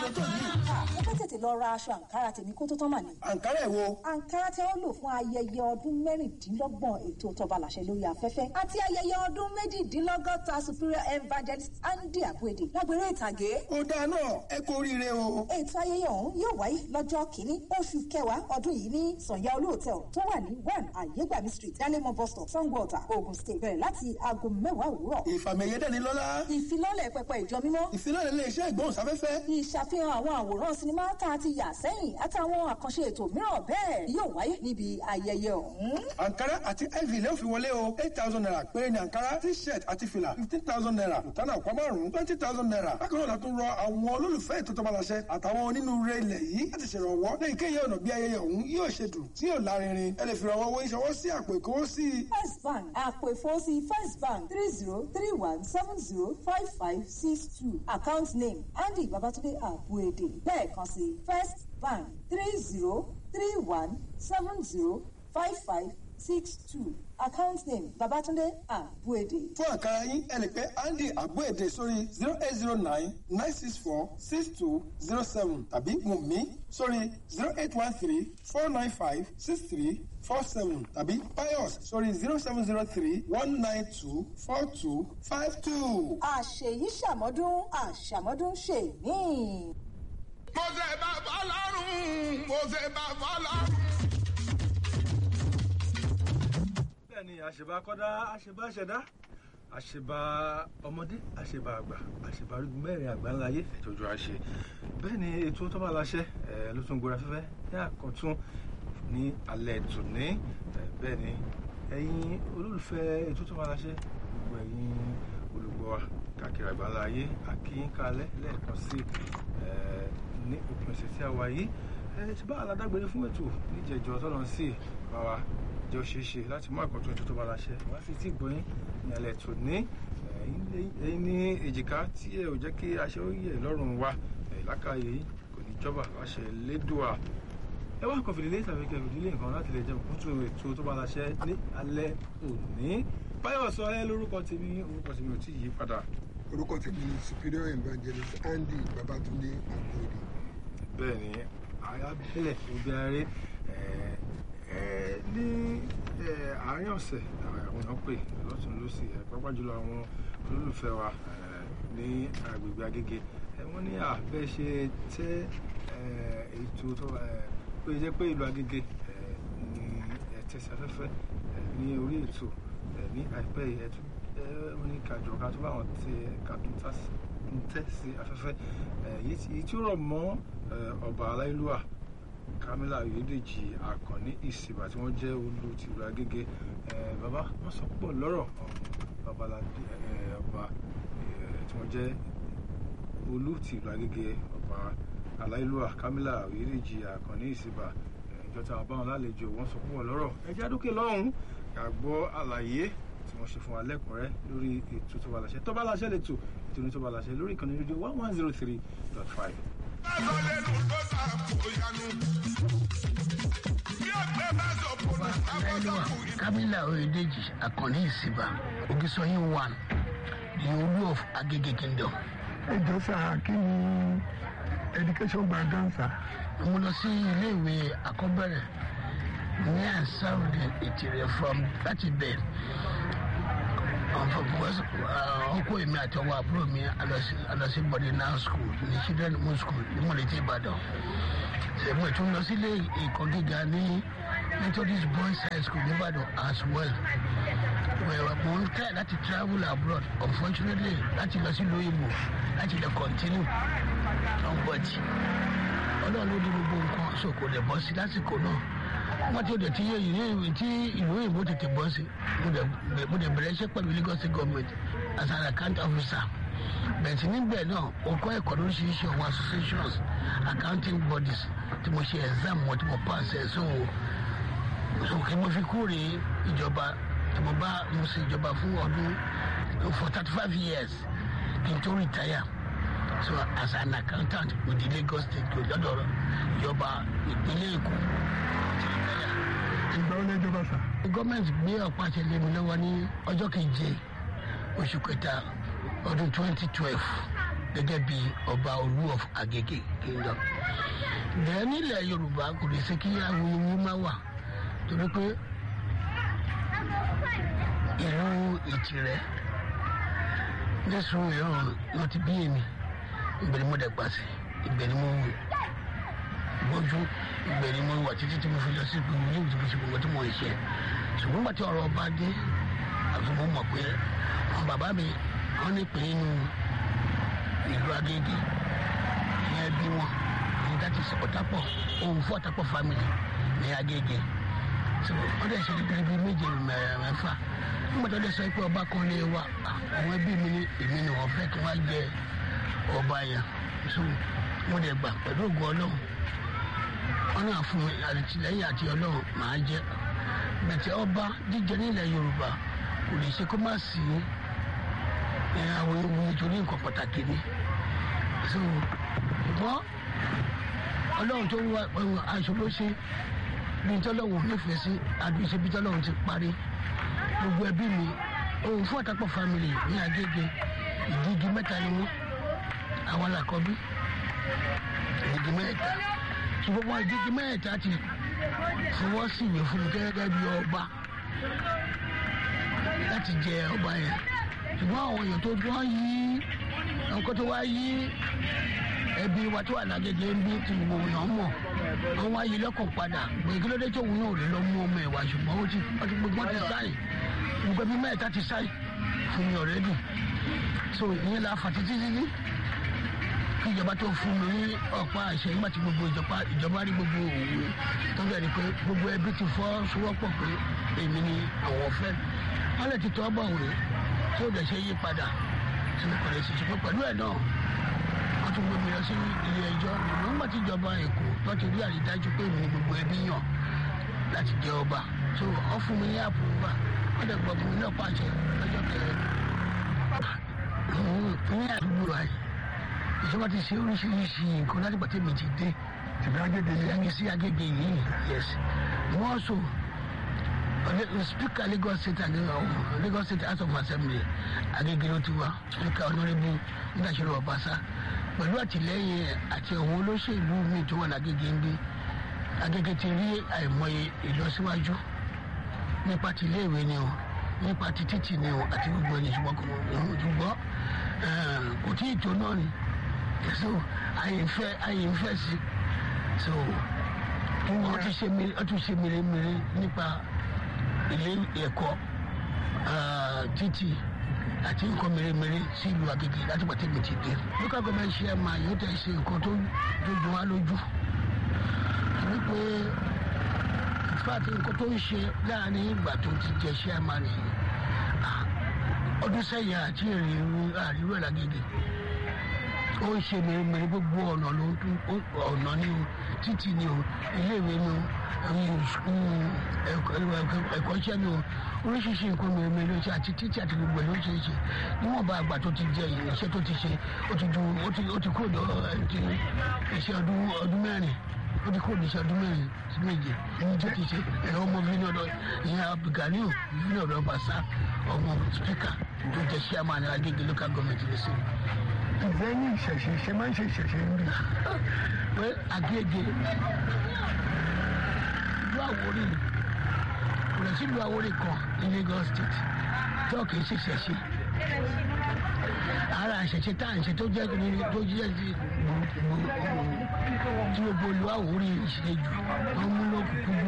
ló tó yìí. mo fẹ́ tètè lọ ra aṣọ àǹkárá tèmi kó tó tán mà ní. àǹkárá ẹ̀ wo. àǹkárá tí wọ́n lò fún ayẹyẹ ọdún mẹ́rìndínlọ́gbọ̀n ètò tọba làṣẹ lórí afẹ́fẹ́ àti ayẹyẹ ọdún méjìdínlọ́gọ́ta superior evangelist andy abuede lágbèrè ìtàgé. ó dáa náà ẹ kú oríire o. ètò ayẹyẹ ọ̀hún yóò wáyé lọ́jọ́ kìíní oṣù kẹwàá ọdún yìí ní sànyà olú hotel tó wà ní one ayégbàmí street dalemo bus stop sangwater ogun state bẹ̀rẹ̀ láti aago mẹ́wàá òwúrọ̀. ìfàmìyẹ dẹ́ni lọ́lá. ìfilọ́lẹ̀ pẹpẹ ìjọ mímọ́. ìfilọ́lẹ̀ ilé iṣẹ́ ìgbóhùnsáfẹ́fẹ́. ìṣàfihàn àwọn àwòrán sinimá tá a ti yà sẹ́yìn àtàwọn àkànṣe ètò mìíràn bẹ́ẹ̀ yóò wáyé níbi ayẹyẹ ọ̀hún. àǹkárá àti iv lè fi wọlé o eight thousand naira péré ni àǹkárá t-shirt àti fìlà fifteen thousand naira ìtànà ọ̀pá márùn-ún twenty thousand naira bákan náà la tún rọ àwọn olólùfẹ́ ètò tọmọláṣẹ àtàwọn onínúure ilẹ̀ yìí láti ṣèrànwọ́ lẹ́yìn kéye ọ̀nà bí ayẹyẹ ọ̀hún yóò ṣe dùn tí yóò lárinrin ẹ lè fi rànwọ́ owó ìṣọwọ́ sí àpò ìkówósí. first bank àpò ìfowósí first bank three zero three one seven zero five five six two account name andy babatunde abuede lẹ́ẹ̀kan sí first bank three zero three one seven zero five five six two account name babatunde abuede. fún àkàrà yín ẹ lè pẹ́ andy abuede sórí zero eight zero nine nine six four six two zero seven tàbí wùnmí sórí zero eight one three four nine five six three four seven tàbí pius sórí zero seven zero three one nine two four two five two. àṣèyí ṣàmọ́dún àṣàmọ́dún ṣe mí. mo ṣe bá fọlọ́run mo ṣe bá fọlọ́run. bẹ́ẹ̀ ni àṣebá kọ́dá àṣebá ṣẹ̀dá àṣebá ọmọdé àṣebá àgbà àṣebá arúgbó mẹ́rin àgbà ńlá ayé ìtọ́jú àṣe bẹ́ẹ̀ ni ètò tó bá láṣẹ ẹ̀ ló tún gbóra fẹ́fẹ́ ní àkọ́tún ní alẹ́ tòní ẹ̀ bẹ́ẹ̀ ni ẹ̀yin olólùfẹ́ ètò tó bá láṣẹ gbogbo ẹ̀yin olùgbọ́ wa káàkiri àgbà ńlá ayé àkíńkálẹ̀ lẹ́ẹ̀kan sí ẹ̀ ní òpin ọ̀sẹ̀ tí a wà yìí ẹ̀ ti bá aládágbére fún ètò níjẹ̀jọ́ tọ́lọ́ sí báwa jẹ́ òṣèṣe láti mú àkọ́tún ètò tó bá láṣẹ wá sí tí gbọ́yìn ní alẹ́ tò ní ẹ̀yìn ní èjìká tí ẹ ò jẹ́ kí aṣẹ ó yẹ lọ́rùn wa lákàyè kò ní jọba láṣẹ lédùá ẹ wá kọfìlì lé tàbí kẹfìlì lé nǹkan láti lè jẹ òkútù ètò tó bá láṣẹ ní alẹ́ òní báyọ̀ sọ ẹ lórúkọ tèmi orúkọ tèmi ò tí ì yí padà. orúkọ tèmi ni superior evangelist andy babatunde agbóyè. bẹ́ẹ̀ ni ayábẹ́lẹ̀ òbí aré ní àárín ọ̀sẹ̀ àwọn èèyàn pè lọ́tún lọ́sì pápá jùlọ àwọn olólùfẹ́ wa ní agbègbè agége wọ́n ní àbẹ́ ṣe tẹ́ ètò tó pé jẹ́ pé ìlú agége ní ẹ̀tẹ̀sí afẹ́fẹ́ ní orí ètò ní àìpẹ́ yìí wọ́n ní kájọ ká tó bá wọn tẹ kàtún tẹ́ sí afẹ́fẹ́ èyí tí ó rọ̀ mọ́ ọba aláìlúwà kamila oyèdèjì akànní ìsìnbà tí wọ́n jẹ́ olú tìlú agége bàbá wọ́n sọ púpọ̀ lọ́rọ̀ babaládé ọba tí wọ́n jẹ́ olú tìlú agége ọba aláìlúwà kamila oyèdèjì akànní ìsìnbà ìjọta àbáwọn lálejò wọ́n sọ púpọ̀ lọ́rọ̀ ẹjẹ́ àdókè lọ́hùn àgbọ̀ àlàyé tí wọ́n ṣe fún wa lẹ́kùnrẹ́ lórí ètò tó bá láṣẹ tó bá láṣẹ lè tò ètò ní tó bá láṣẹ lórí ìkànnì rédíò one one zero three dot five kamila oyedeji akànní ìsìnbà ogisoyin one the olú of agege kingdom. ẹ jọ sá kí ni education background sá. mo lọ sí iléèwé àkọ́bẹ̀rẹ̀ ní àṣàròdì ìtìrẹ from láti bẹ̀ ọkọ èmi àti ọwọ àbúrò mi alọsí boarding school ní children home school ní mọ̀lẹ́tì ìbàdàn ṣègùn ètò lọ sílé ẹ̀kọ́ gíga ní methodist boys high school nìbàdàn as well mo ń tẹ̀ láti travel abroad unfortunately láti lọ sí lóyìnbó láti lè continue but ọlọ́run ló ní gbogbo nǹkan so kò lè bọ́ sí lásìkò náà wọ́n ti ó dẹ̀ tí tí ìlú òyìnbó tètè bọ́ sí mo dẹ̀ bẹ̀rẹ̀ iṣẹ́ pẹ̀lú lagos state government as an account officer bẹ̀tì níbẹ̀ náà ó kọ́ ẹ̀kọ́ lóríṣiríṣi àwọn associations accounting bodies tí mo ṣe exam wọn tí mo pass ẹ̀ so so kí mo fi kúrè ìjọba tí mo bá mo ṣe ìjọba fún ọdún for thirty five years kí n tó retire so as an accountant with the lagos state lọ́dọ̀ ìjọba ìpínlẹ̀ èkó ìgbà wọlé ìjọba sá. gọ́ọ̀mẹ̀ntì gbé ọ̀pá àṣẹ lé mi lọ́wọ́ ní ọjọ́ keje oṣù kẹta ọdún twenty twelve gẹ́gẹ́ bí ọba olú of agege kingdom bẹ́ẹ̀ nílẹ̀ yorùbá kò lè ṣe kí awuyewuye má wà torí pé ìlú ìtìrẹ́ jésù ìrọ̀rùn náà ti bí èmi ìbẹ̀rẹ̀ mo dẹ̀gbà sí ìbẹ̀rẹ̀ mo gbójú ìbẹ̀rẹ̀ mo wà títí tí mo fi lọ sí gbogbo ní ìdìbò sí gbogbo tí mo ń ṣe ṣùgbọ́n gbàtí ọ̀rọ̀ ọba dé àfi mo mọ̀ pé àwọn bàbá mi wọ́n ní pé inú ìlú agége ìyẹn bí wọn ní that is ọ̀tàpọ̀ òun fún ọ̀tàpọ̀ family ní agége so wọ́n dẹ̀ ṣe kékeré bíi méje mẹ́fà nígbà tó dẹ̀ sọ pé ọba kan lè wá àwọn ẹbí mi ní èmi ni wọ́n fẹ́ kí wọ́n jẹ ọba yẹn so mo dẹ̀ gbà pẹ̀lú ògùn ọlọ́run wọn náà fún mi àtìlẹ́yìn àti ọlọ́run màá jẹ́ bẹ̀tẹ̀ ọba jíjẹ nílẹ̀ yorùbá kò lè ṣe kó má sí àwọn ewu nítorí nǹkan pàtàkì ni so ṣùgbọ́n ọlọ́run tó wá aṣọ ló ṣe bí tọ́lọ́run nífẹ̀ẹ́ sí àdúgbò bí tọ́lọ́run ti parí gbogbo ẹbí mi òun fún àtàpọ̀ family ní agége ìdígi mẹ́ta ni wọ́n àwọn làkọ́bí ìdígi mẹ́ta ṣùgbọ́n wọn ìdígi mẹ́ta ti fọwọ́ sí ìwé fún mi gẹ́gẹ́ bí ọba láti jẹ ọba yẹn ṣùgbọ́n àwọn èèyàn tó wá yí nǹkan tó wá yí ẹbí wa tó wà lágége ń bí tí gbogbo èèyàn mọ̀ wọ́n wá yí lọ́kàn padà pé kí ló dé tó òun náà lè lọ mú ọmọ ẹ̀ wá ṣùgbọ́n ó ti wọ́n ti gbogbo ti sáì gbogbo ẹbí mẹ́ta ti sáì fún mi ọ̀rẹ́dì so ìyẹn la fà títí títí kí ìjọba tó fún mi ní ọ̀pá àṣẹ nígbà tí gbogbo ìjọba ìjọba rí gbogbo òwe tó bẹ̀rẹ̀ pé gbogbo ẹbí ti fọ́ sowọ́pọ̀ pé èmi ni àwọn fẹ́ wọ́n lè ti tọ́ bọ̀ òwe tí ó dẹ̀ ṣe yí padà tí mo kọ̀ lè ṣiṣẹ́ pé pẹ̀lú ẹ̀ náà wọ́n tún gbé mi lọ sí ilé ẹjọ́ nígbà tí ìjọba èkó tó ti rí àrídájú pé mi gbogbo ẹbí yàn láti jẹ ọba so wọ́n fún mi ní àpòwà wọ́n dẹ̀ gbọ́ fún mi náà pàṣẹ lọ́jọ́ kẹrin ní àdúgbò wa yìí ìjọba ti ṣe oríṣiríṣi nǹkan láti gbà tèmi ti dé tìbí agége yìí ẹni sí agége yìí yes wọ́n so speaker lagos state uh, lagos state house of assembly agége ló ti wá speaker honourable ndàṣẹ́rò ọbaṣá pẹ̀lú àtìlẹ́yìn àti àwọn olóṣèlú mi tó wà lágége ń bí agége ti rí àìmọye ìlọsíwájú nípa ti iléèwé ni o nípa ti títì ni o àti gbogbo ẹni ṣùgbọ́n kò ṣùgbọ́n kò tí ì tó náà ni so àyìnfẹ́ àyìnfẹ́ sí so wọ́n ti ṣe mire wọ́n ti ṣe mèremère nípa ilé ẹ̀kọ́ títì àti nǹkan mèremère sí ìlú Agége láti pàtẹ́ mi ti dé local government chairman yóò tẹ̀ ṣe nǹkan tó dójú wá lójú wípé ìfàtí nǹkan tó ń ṣe láàrin ìgbà tó ti jẹ chairman yìí ọdún sẹ́yìn àti àríwá Lágége ó ń ṣe mèremère gbogbo ọ̀nà ló ń tún ọ̀nà ni o títì ni o iléèwé ni o ẹ̀kọ́ṣẹ́ ni o oríṣiríṣi nǹkan mèremère ló ṣe àti títì àti gbogbo ẹ̀ ló ṣe é ṣe níwọ̀nba àgbà tó ti jẹ iṣẹ́ tó ti ṣe ó ti ju ó ti kúrò lọ ti iṣẹ́ ọdún ọdún mẹ́rin ó ti kúrò ní iṣẹ́ ọdún mẹ́rin sí méje ní tó ti ṣe ẹ̀rọ ọmọ fínà ọ̀dọ̀ ìyẹn abdulganiu fínà ọ̀dọ̀ bàṣà ọmọ spíkà tó jẹ chairman Agége local government lè ṣe ǹjẹ́ ní ìṣẹ̀ṣe ṣe máa ń ṣe ìṣẹ̀ṣe ń rí. pé Agége ìlú Àwórì kò lè sí ìlú Àwórì kan ní Lagos state tí ọkì í ṣe ìṣẹ̀ṣe ara ìṣẹ̀ṣe tá à ń ṣe tó jẹ́ tó jẹ́ ti tí gbogbo ìlú Àwórì ṣe jù wọ́n mú lókùnkún